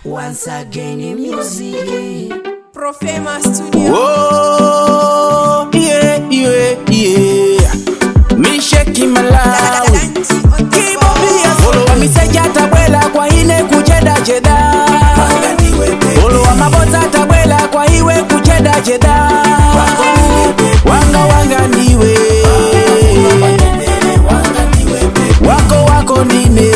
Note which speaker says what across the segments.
Speaker 1: Once again in music.
Speaker 2: Profema Studio.
Speaker 3: Oh, yeah, yeah, yeah. Me shaking my loud. Olowa miseja tabwela kwa ine kucheda cheda. Olowa mabota tabwela kwa iwe kucheda cheda. Wanga wanga ndiwe. Wako wako ndine.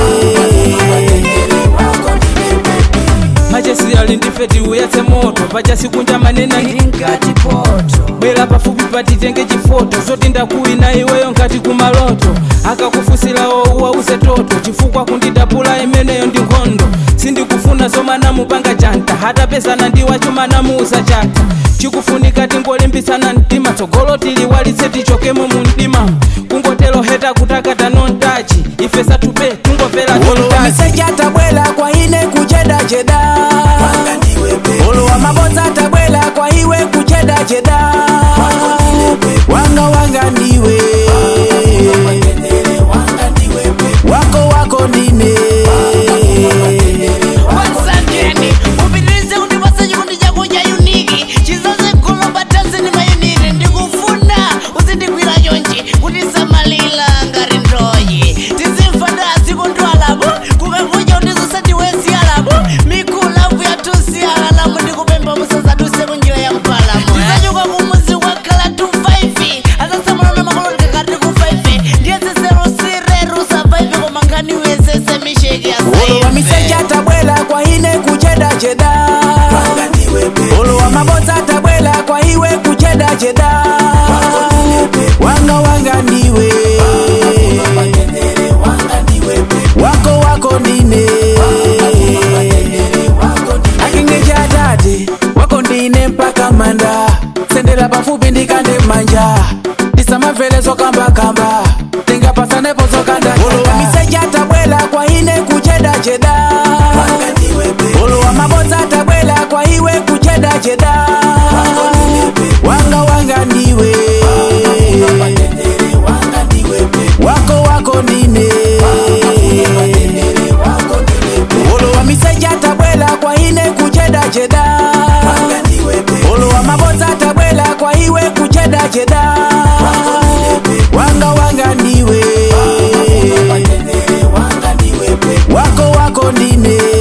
Speaker 4: machesi alindifeti uyatse moto pachasikunja manena
Speaker 1: Ngati poto.
Speaker 4: bwera pafupi patitenge chifoto zoti ndakuwina iweyo ngati kumaloto akakufusirawo uwauze toto chifukwa kundidabula imeneyo ndi nkhondo sindikufuna zomanamupanga chanta hata pesana ndiwacho manamuuza chata chikufunika tingolimbisana mtima tsogolo tiliwalitse tichokemo mu mdima kungotelo heta kutakata nontachi ife satupe tungomvera
Speaker 3: Olowa
Speaker 4: tontachi
Speaker 3: miseja tabwela kwa ine kucheda cheda. Olowa mabota tabwela kwa iwe kucheda cheda. Wanga wanga ndiwe. Wako wako ndine.
Speaker 5: wasangeni upitirize kundipasa chikondi chako cha uniki chizaze golo batanzi ni mayuniti ndikufuna uzindigwira chonchi kuti samalila ngati ndoyi tizimfanda azikondwalapo kukakuja utizosatiwesiyalapo mikulavu yatusiyalalamu ndikupemba musazaduse kunjira ya mpalamo tizachoka kumuzi wakhala 25 azasamulana makoloti kakati ku 5 ndiye ziserusireru survive koma nkhani wesese misheki ya
Speaker 3: Olowa miseja tabwela kwa ine kucheda cheda. Olowa mabota tabwela kwa iwe kucheda cheda. Wanga wanga ndiwe. Wako wako ndine. akingeja dade wako ndine mpaka manda sendela pafupi ndikande manja ndisamamvelezo kambakamba tingapasanepo zokandakanda miseja tabwela kwa ine kucheda cheda olowa mabota tabwela kwa iwe kucheda cheda wanga wanga ndiwe wako wako ndine olowa miseja tabwela kwa ine kucheda cheda olowa mabota tabwela kwa iwe kucheda cheda wanga wanga ndiwe wako wako ndine